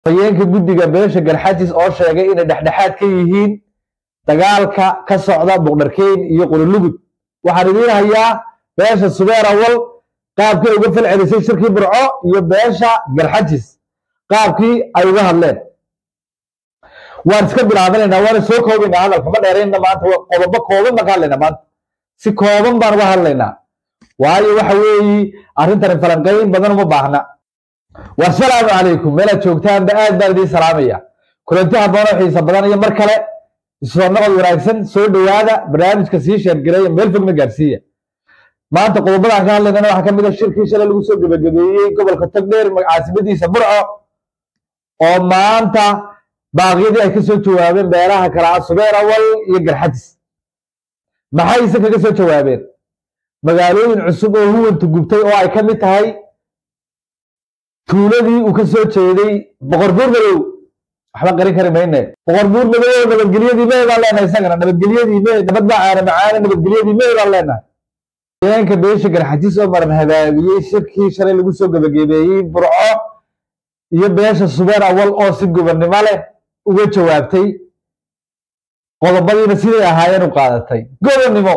hayeenka guddiga beesha galxajis oo sheegay inay dhexdhexaad ka yihiin dagaalka ka socda buqdharkeyn iyo qululugud waxaan idiin hayaa beesha subeer awal qaabkii uga fal celisay shirkii burco iyo beesha galxajis qaabkii ay uga hadleen waan iska bilaabanaynaa waana soo koobaynaa hadalka ma dheeraynna maanta qodobo kooban baan ka hadlaynaa maanta si kooban baan uga hadlaynaa waayo waxa weeyi arrintani falanqayn badan uma baahna wasalaamu calaykum meelaad joogtaanba aad baan idiin salaamaya kulanti habboonoo xiisa badan iyo mar kale soo noqod wanaagsan soo dhowaada barnaamijka sii sheergareeya meel fogna gaarsiiya maanta qodobadaan ka hadlaynana waxaa ka mid a shirkii shalay lagu soo gebagabeeyey gobolka togdheer caasimadiisa burco oo maanta baaqyadii ay ka soo jawaabeen beeraha kale ah subeer awal iyo garxadis maxayse kaga soo jawaabeen magaalooyin cusub oo huwanta gubtay oo ay ka mid tahay tuuladii uu ka soo jeeday boqor buur madow waxba qarin kari mayne boqor buur madow nabadgelyadii mee baan leenahay isagana nabadgelyadii mee nabad baa caana macaane nabadgelyadii mee baan leenahay haweenka beesha garxajis oo maran habaabiyey shirkii shalay lagu soo gebagabeeyey burco iyo beesha subeer awal oo si gobonnimo leh uga jawaabtay qodobadiina siday ahaayeen u qaadatay gobonnimo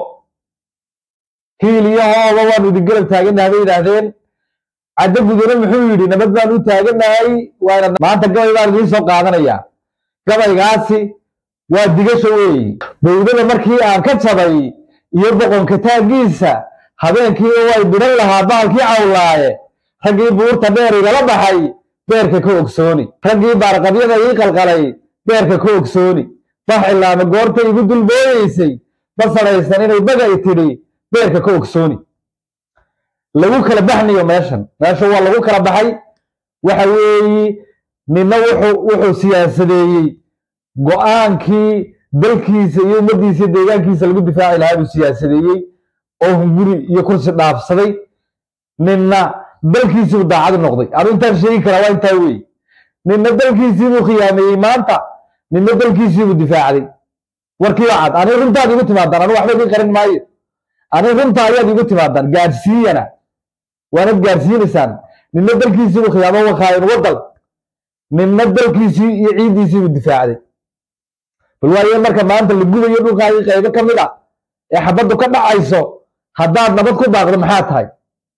hiil iyo hooba waanu idin garab taaganahay bay yidhaahdeen caddo gudane muxuu yidhi nabad baan u taaganahay waana maanta gabay baan idiin soo qaadanayaa gabaygaasi waa digasho weeyi bowdada markii aan ka jabay iyo boqonka taaggiisa habeenkii oo ay bidhan lahaa baalkii cawlaaye raggii buurta dheer igala baxay beerka ka ogsooni raggii baarqabyada ii qalqalay beerka ka ogsooni bax ilaama goorta igu dulbooyeysay basadhaysan inay bagay tidhi beerka ka ogsooni lagu kala baxnayo meeshan meesha waa lagu kala baxay waxa weeyi nina wuxuu wuxuu siyaasadeeyey go-aankii dalkiisa iyo ummaddiisa deegaankiisa lagu difaaci lahaa buu siyaasadeeyey oo hunguri iyo kursi dhaafsaday nina dalkiisiibuu daacad noqday anu intaan sheegi karaa waa intaa weeye nina dalkiisiibuu khiyaameeyey maanta nina dalkiisiibuu difaacday warkii waa cad ani runtaad igu timaadaan anu waxba idiin qarin maayo ani runta ayaad igu timaadaan gaadhsiiyana waanad gaadhsiinaysaan nina dalkiisiibuu khiyaamo wakaayan wadal nina dalkiisii iyo ciiddiisiibuu difaacday bal waaye marka maanta la gubayo dhulkaagii qaybo ka mid a ee xabaddu ka dhacayso haddaad nabad ku baaqdo maxaa tahay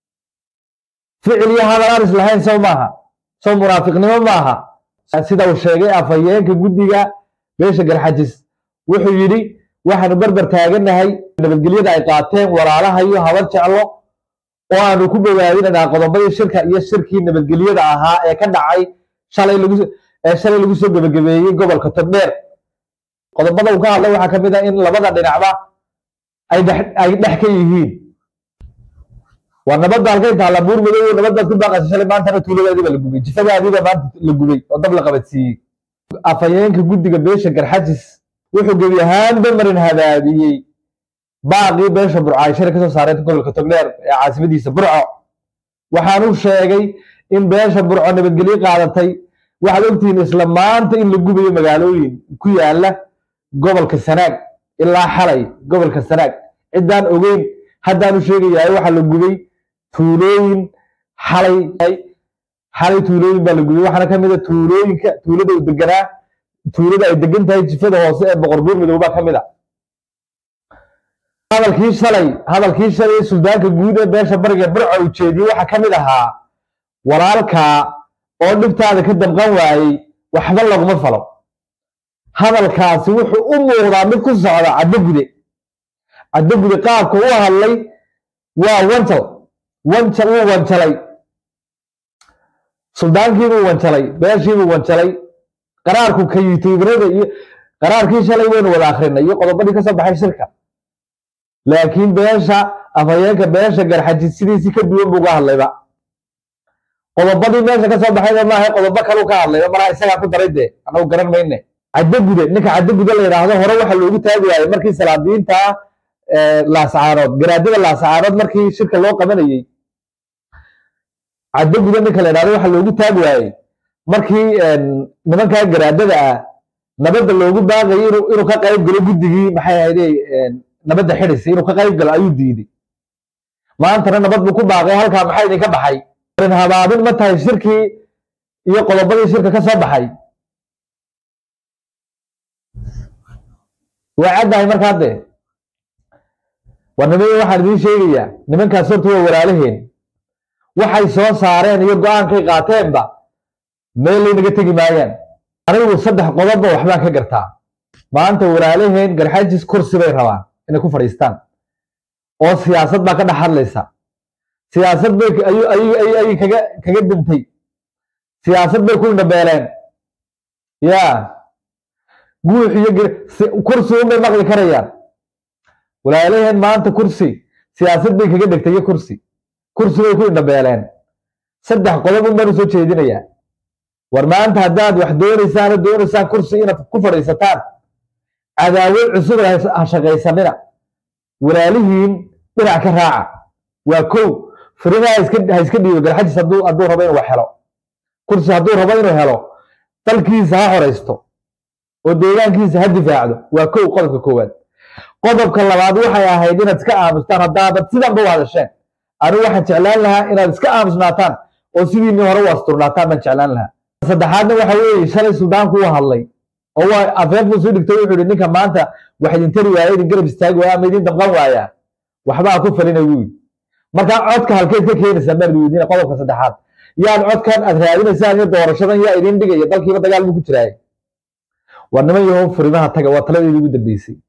ficil iyo hadal aan islahayn sow maaha sow munaafiqnimo maaha sida uu sheegay afhayeenka guddiga beesha garxajis wuxuu yidhi waxaanu barbar taaganahay nabadgelyada ay qaateen walaalaha iyo habar jeclo oo aanu ku bogaadinaynaa qodobadii shirka iyo shirkii nabadgelyada ahaa ee ka dhacay shalay lagu ee shalay lagu soo gebagabeeyey gobolka togdheer qodobada uu ka hadlay waxaa ka mid ah in labada dhinacba ay dhex ay dhex ka yihiin waa nabadda halkay taalla buur madow nabaddaad ku baaqaysa shalay maantana tuuladaadiiba la gubay jifadaadiiba maanta la gubay oo dab la qabadsiiyey afhayeenka guddiga beesha garxajis wuxuu gebi ahaanba marin habaabiyey baaqii beesha burco ay shalay kasoo saareen gobolka togdheer ee caasimadiisa burco waxaanu sheegay in beesha burco nabadgelyo qaadatay waxaad ogtihiin isla maanta in la gubayo magaalooyin ku yaala gobolka sanaag ilaa xalay gobolka sanaag ciddaan ogeyn haddaanu sheegayahay waxaa la gubay tuulooyin xalay xalay tuulooyin baa la gubay waxaana ka mid a tuulooyinka tuulada u deganaa tuulada ay degan tahay jifada hoose ee boqor buur madow baa ka mid a hadalkii shalay hadalkii shalay suldaanka guud ee beesha bariga burco uu jeediyey waxaa ka mid ahaa walaalkaa oo dhibtaada ka damqan waayey waxba laguma falo hadalkaasi wuxuu u muuqdaa mid ku socda caddo gude caddo gude qaabka u hadlay waa wanjal wanjal wuu wanjalay suldaankiibuu wanjalay beeshiibuu wanjalay qaraarku kayitiibnada iyo qaraarkii shalay waynu wada akrinay iyo qodobadii ka soo baxay shirka laakiin beesha afhayeenka beesha garxajid sidiisii ka duwan buu ga hadlayba qodobadii meesha ka soo baxayba maaha qodobo kalu ka hadlayba malaha isagaa ku daray dee anagu garan mayne caddo gude ninka caddo gude la yidhaahdo hore waxa loogu taagi waayey markii salaadiinta laascaanood garaadada laascaanood markii shirka loo qabanayey caddo gude ninka la yidhahdo waxa loogu taagi waayey markii nimankaa garaadada ah nabadda loogu baaqayay inuu inuu ka qayb galo guddigii maxay ahayde nabadda xidhisa inuu ka qayb galo ayuu diiday maantana nabad buu ku baaqay halkaa maxaa idinka baxay marin habaabin ma tahay shirkii iyo qodobadii shirka ka soo baxay waa caddahay markaa dee war niman waxaan idiin sheegayaa nimankaas horta waa walaalaheen waxay soo saareen iyo go-aankay qaateenba meel laynaga tegi maayaan anigu saddex qodobba waxbaan ka gartaa maanta walaalaheen garxajis kursi bay rabaan inay ku fadhiistaan oo siyaasad baa ka dhex hadlaysa siyaasad bay ayay kaga kaga dintay siyaasad bay ku indhabeeleen ya guux iyo kursi unbay maqli karayaan walaalaheen maanta kursi siyaasad bay kaga dhegtay iyo kursi kursi bay ku indhabeeleen saddex qodob un baan usoo jeedinayaa war maanta haddaad wax doonaysaan oo doonaysaan kursi inaad ku fadhiisataan cadaawad cusub ha shaqaysanina walaalihiin dhinac ka raaca waa kow furimaha ha iska dhiibo garxajis hadduu hadduu rabo inuu wax helo kursi hadduu rabo inuu helo dalkiisa ha horaysto oo deegaankiisa ha difaacdo waa kow qodobka koowaad qodobka labaad waxay ahayd inaad iska aamustaan haddaabad sidanba u hadasheen anigu waxaan jeclaan lahaa inaad iska aamusnaataan oo sidiinii hore u asturnaataan baan jeclaan lahaa saddexaadna waxa weeye shalay suldaanku u hadlay oo waa afeefuu soo dhigtay wuxuu yihi ninka maanta wax idin tari waaya idin garab istaagi waaya ama idin damqan waaya waxbaa ku falina wuu yidhi markaa codka halkeed ka keenaysaa baan weydiina qodobka saddexaad yaad codkan aad raadinaysaan iyo doorashadan yaa idin dhigaya dalkiiba dagaal buu ku jiraay war niman yahow furimaha taga waa taladeedii ugu dambeysay